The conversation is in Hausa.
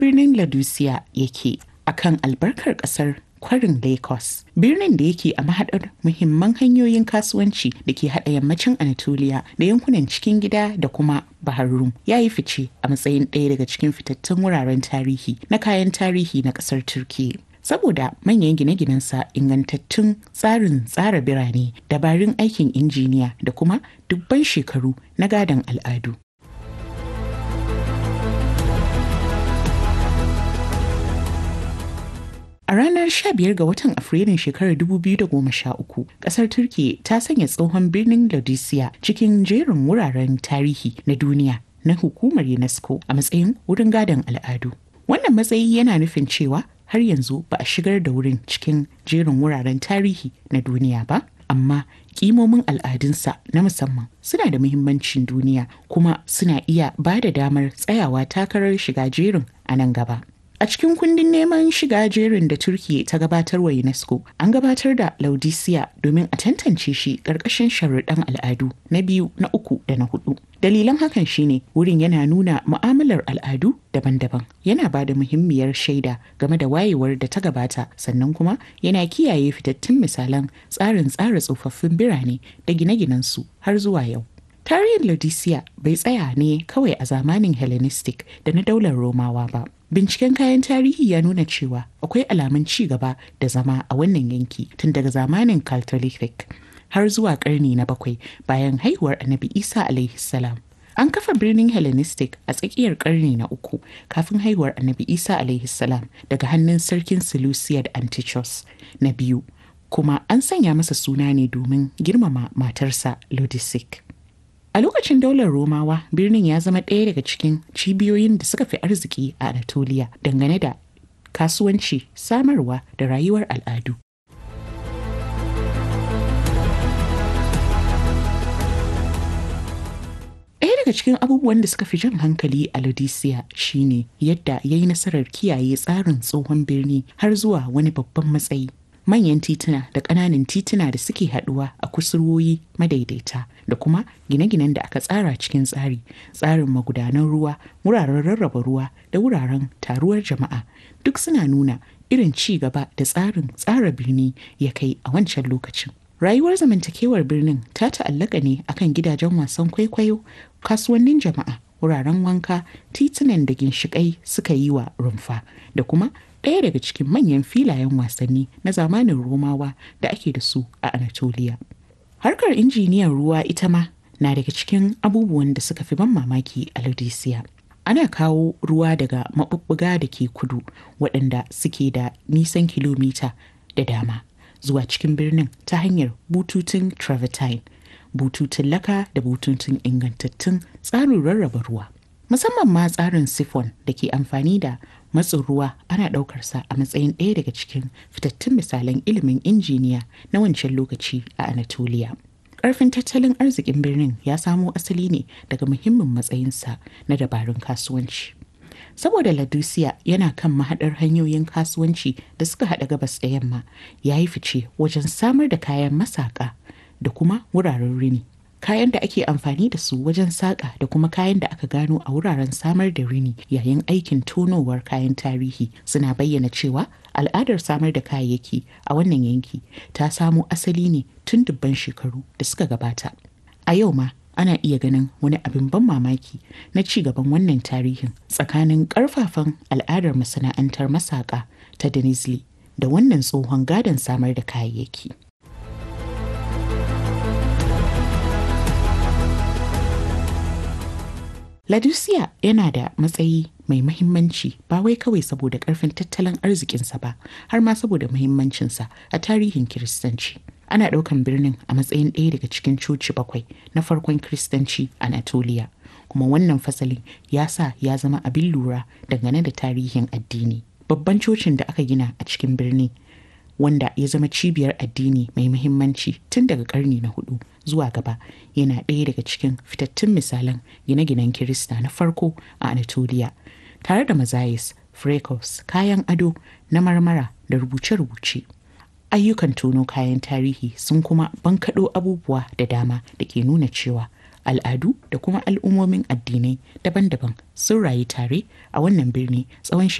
birnin Laodicea yake akan albarkar ƙasar kwarin Lagos. Birnin da yake a mahaɗar muhimman hanyoyin kasuwanci da ke haɗa yammacin Anatolia da yankunan cikin gida da kuma Bahar Rum ya yi fice a matsayin ɗaya daga cikin fitattun wuraren tarihi na kayan tarihi na ƙasar Turkiyya. Saboda manyan gine-ginensa ingantattun tsarin tsara birane, dabarun aikin injiniya da kuma dubban shekaru na gadon al'adu. A ranar 15 ga watan Afrilun shekarar 2013, kasar Turki ta sanya tsohon birnin Laodicea cikin jerin wuraren tarihi na duniya na hukumar UNESCO a matsayin wurin gadon al'adu. Wannan matsayi yana nufin cewa har yanzu ba a shigar da wurin cikin jerin wuraren tarihi na duniya ba, amma kimomin al'adunsa na musamman suna da muhimmancin duniya kuma suna iya ba da damar tsayawa takarar shiga jerin a nan gaba. A cikin kundin neman shiga jerin da Turkiyya ta gabatar wa UNESCO, an gabatar da Laodicea domin a tantance shi ƙarƙashin sharuɗan al'adu na biyu, na uku da na hudu. Dalilan hakan shine wurin yana nuna mu'amalar al'adu daban-daban, yana ba da muhimmiyar shaida game da wayewar da ta gabata, sannan kuma yana kiyaye fitattun misalan tsarin tsara tsofaffin birane da gine-ginensu har zuwa yau. Tarihin Laodicea bai tsaya ne kawai a zamanin Hellenistic da na daular Romawa ba. Binciken kayan tarihi ya nuna cewa akwai alamun ci gaba da zama a wannan yanki tun daga zamanin Caltolithic har zuwa karni na bakwai bayan haihuwar Annabi Isa alaihi salam. An kafa birnin Hellenistic a tsakiyar karni na uku kafin haihuwar Annabi Isa alaihi salam daga hannun sarkin Seleucid Antichus na biyu, kuma an sanya masa suna ne domin girmama matarsa Lodisic. A lokacin daular Romawa, birnin ya zama ɗaya daga cikin cibiyoyin da suka fi arziki a Anatolia dangane da kasuwanci, samarwa da rayuwar al'adu. Ɗaya daga cikin abubuwan da suka fi jan hankali a Laodicea shine yadda ya yi nasarar kiyaye tsarin tsohon birni har zuwa wani babban matsayi. manyan tituna da ƙananan tituna da suke haɗuwa a kusurwoyi madaidaita da kuma gine-ginen da aka tsara cikin tsari tsarin magudanan ruwa wuraren rarraba ruwa da wuraren taruwar jama'a duk suna nuna irin ci gaba da tsarin tsara birni ya kai a wancan lokacin rayuwar zamantakewar birnin ta ta'allaka ne akan gidajen wasan kwaikwayo kasuwannin jama'a wuraren wanka titunan da ginshiƙai suka yi wa rumfa da kuma ɗaya daga cikin manyan filayen wasanni na zamanin romawa da ake da su a anatolia harkar injiniyan ruwa ita ma na daga cikin abubuwan da suka fi ban mamaki a laodicea ana kawo ruwa daga maɓuɓɓuga da ke kudu waɗanda suke da nisan kilomita da dama zuwa cikin birnin ta hanyar bututun travertine bututun laka da bututun ingantattun tsarin rarraba ruwa musamman ma tsarin siphon da ke amfani da matsin ruwa ana ɗaukarsa a matsayin ɗaya daga cikin fitattun misalan ilimin injiniya na wancan lokaci a anatolia ƙarfin tattalin arzikin birnin ya samo asali ne daga muhimmin matsayinsa na dabarun kasuwanci saboda ladusiya yana kan mahaɗar hanyoyin kasuwanci da suka haɗa gabas da yamma ya yi fice wajen samar da kayan masaka da kuma wuraren rini kayan da ake amfani da su wajen saƙa da kuma kayan da aka gano a wuraren samar da rini yayin aikin tonowar kayan tarihi suna bayyana cewa al'adar samar da kayayyaki a wannan yanki ta samo asali ne tun dubban shekaru da suka gabata a yau ma ana iya ganin wani abin ban mamaki na ci gaban wannan tarihin tsakanin ƙarfafan al'adar masana'antar masaƙa ta Denizli da wannan tsohon gadon samar da kayayyaki. Ladusiya yana da matsayi mai mahimmanci ba wai kawai saboda karfin tattalin arzikinsa ba har ma saboda mahimmancinsa a tarihin Kiristanci. Ana ɗaukan birnin a matsayin ɗaya daga cikin coci bakwai na farkon Kiristanci a Anatolia. Kuma wannan fasalin ya sa ya zama abin lura dangane da tarihin addini. Babban cocin da aka gina a cikin birni wanda ya zama cibiyar addini mai muhimmanci tun daga karni na hudu zuwa gaba yana ɗaya daga cikin fitattun misalan gine-ginen kirista na farko a anatolia tare da mazayis frescoes kayan ado na marmara da rubuce-rubuce ayyukan tono kayan tarihi sun kuma bankaɗo abubuwa da dama da ke nuna cewa al'adu da kuma al'ummomin addinai daban-daban sun rayu tare a wannan birni tsawon